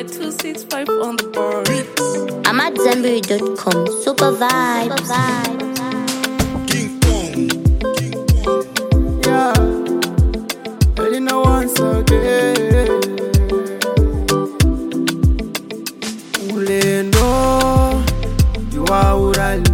265 on the board. I'm at Zenberry.com. Super vibes. King Kong. King Kong. Yeah, Elena once again. Ulendo ndiwaurali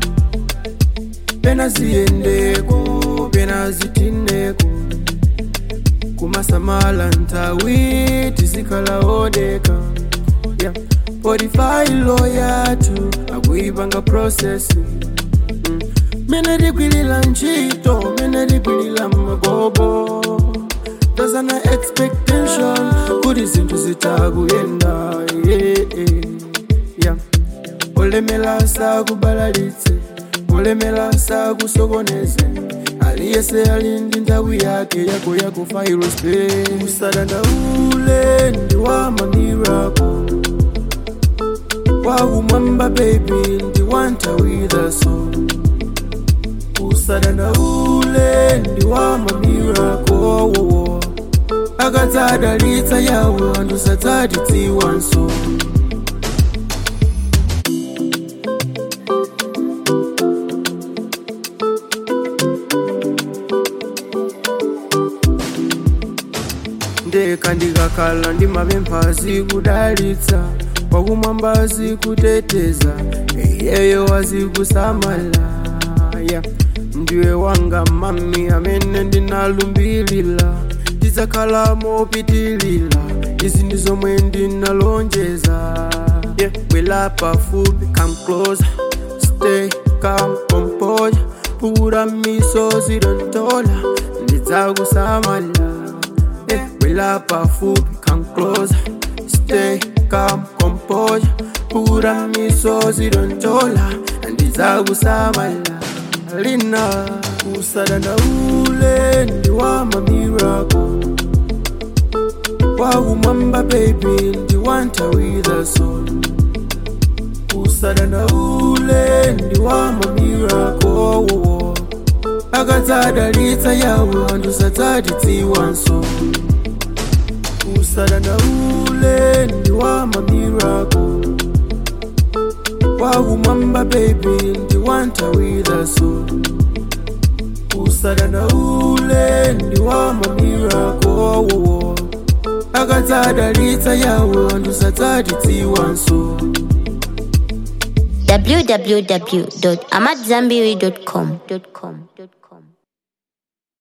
pena ziyendeko pena zitineko kumasamala ntawi tizikalaodeka yeah. podifailo yatu akuipanga prosesi mm. mene likwilila ntchito mene likwilila magobo tazana expectation kuti zinthu zitakuyenda yeah, yeah, yeah. olemela sakubalalitse olemela sakusokoneze aliyese ali ndi nthawi yake yako yakufa irospe usadandaule ndi wa mamirako wakumwamba baby ndi wa nthawi so usadandaule ndi wa mamirako wowo akadzadalitsa yawo anthu sadzatidziwanso ndeka ndikakhala ndi mapemphazi kudalitsa wakumwamba azikuteteza iyeyo azikusamala yeah. ndiwe wanga mami amene ndinalumbilira tidzakhala mopitilira izi ndi zomwe ndinalonjeza yeah. bwela pafupi come closer stay calm composure pura misozi dontola ndidzakusamala yeah. bwela pafupi come closer stay calm composure pura misozi dontola ndidzakusamala lina usadandaule ndi wa mamirako wakumwamba baby ndi wa nthawi so usadandaule ndi wa mamirako wowo akadzadalitsa yawo anthu sadzatidziwanso usadandaule ndi wa mamirako wakumwamba baby ndi wa nthawi so usadandaule ndi wa mamirako wowo akadzadalitsa yawo anthu sadzatidziwanso www.amatzambiri.com.